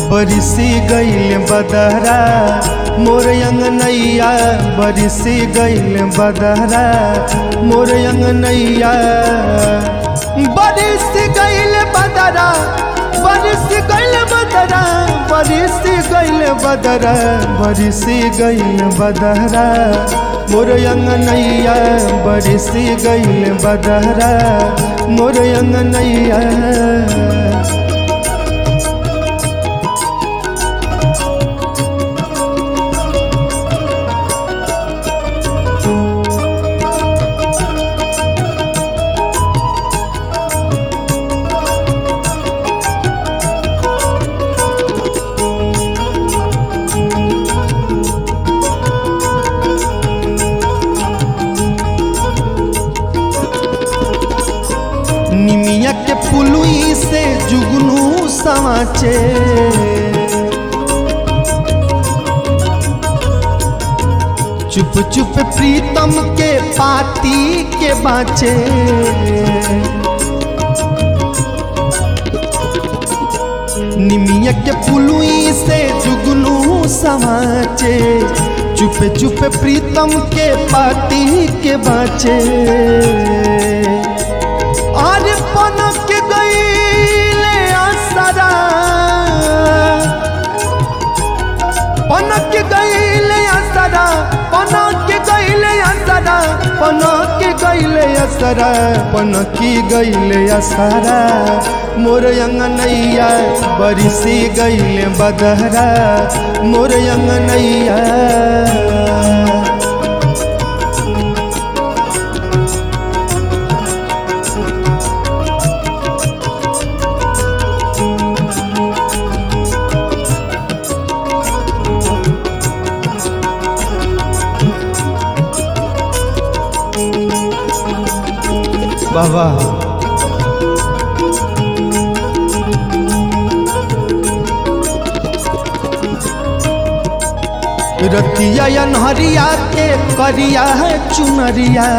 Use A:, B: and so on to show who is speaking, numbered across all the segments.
A: बरिसी गईल बदहरा मोर अंगनैया बरिसी गईल बदहरा मोर अंगनैया बरिस गईल बदरा बरिस गईल बदरा बरिस गईल बदरा बरिस गईल बदहरा मोर अंगनैया बरिस गईल बदहरा मोर अंगनैया निमिया के पुलुई से जुगनू समाचे चुप चुप प्रीतम के पाती के बाचे निमिया के पुलुई से जुगनू समाचे चुप चुप प्रीतम के पाती के बाचे और पनक गईले असरा पनक गईले असरा पनक गईले असरा पनक गईले असरा पनक गईले असरा मोर अंगनैया बरिसी गईले बदहरा मोर अंगनैया बाबा रतिया या नहरिया के करिया है चुनरिया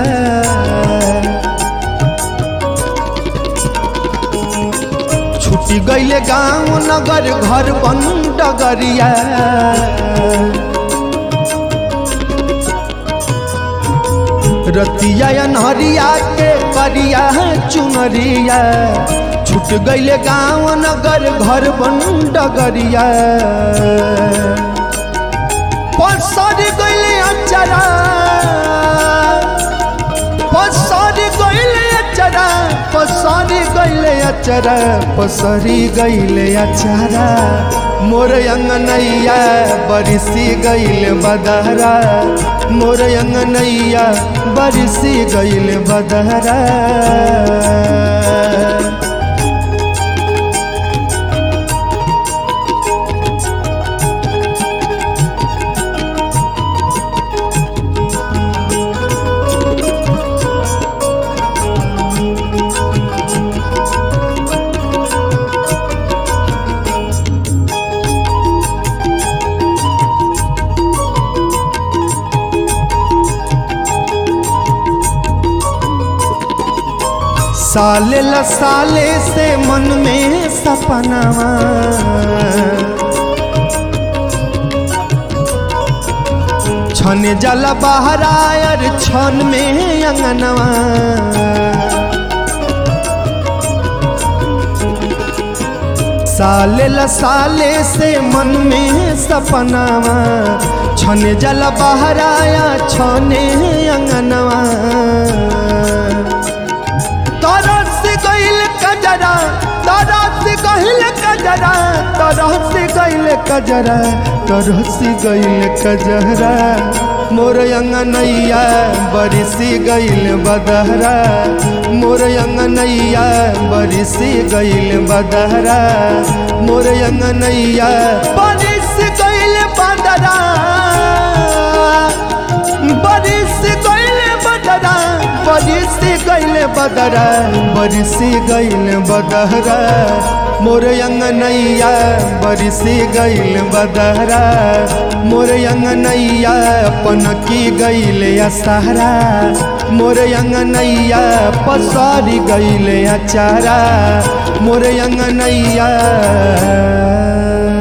A: छुटी गईले गांव नगर घर बन डगरिया रतिया या नहरिया के करिया है चुनरिया छूट गईले गांव नगर घर बन डगरिया पसर गईले अचरा पसर गईले अचरा पसर गईले अचरा पसरी गईले अचरा मोर अंगनैया बरिसी गईल बदहरा मोर अंगनैया बरिसी गईल बदहरा साले ल साले से मन में सपनावा छन जल बहरायर छन में अंगनवा साले ल साले से मन में सपनावा छन जल बहराया छने अंगनवा तरस गईल कजरा तरस गईल कजरा तरस गईल कजरा तरस गईल कजरा मोर अंगनैया बरिसी गईल बदहरा मोर अंगनैया बरिसी गईल बदहरा मोर अंगनैया बरिस गईल बदरा बरिस गईल बदरा बरिस गईल बदरा बरिस गईल बदहरा मोर अंगनैया बरिस गईल बदहरा मोर अंगनैया पनकी गईल असहरा मोर अंगनैया पसारी गईल अचारा मोर अंगनैया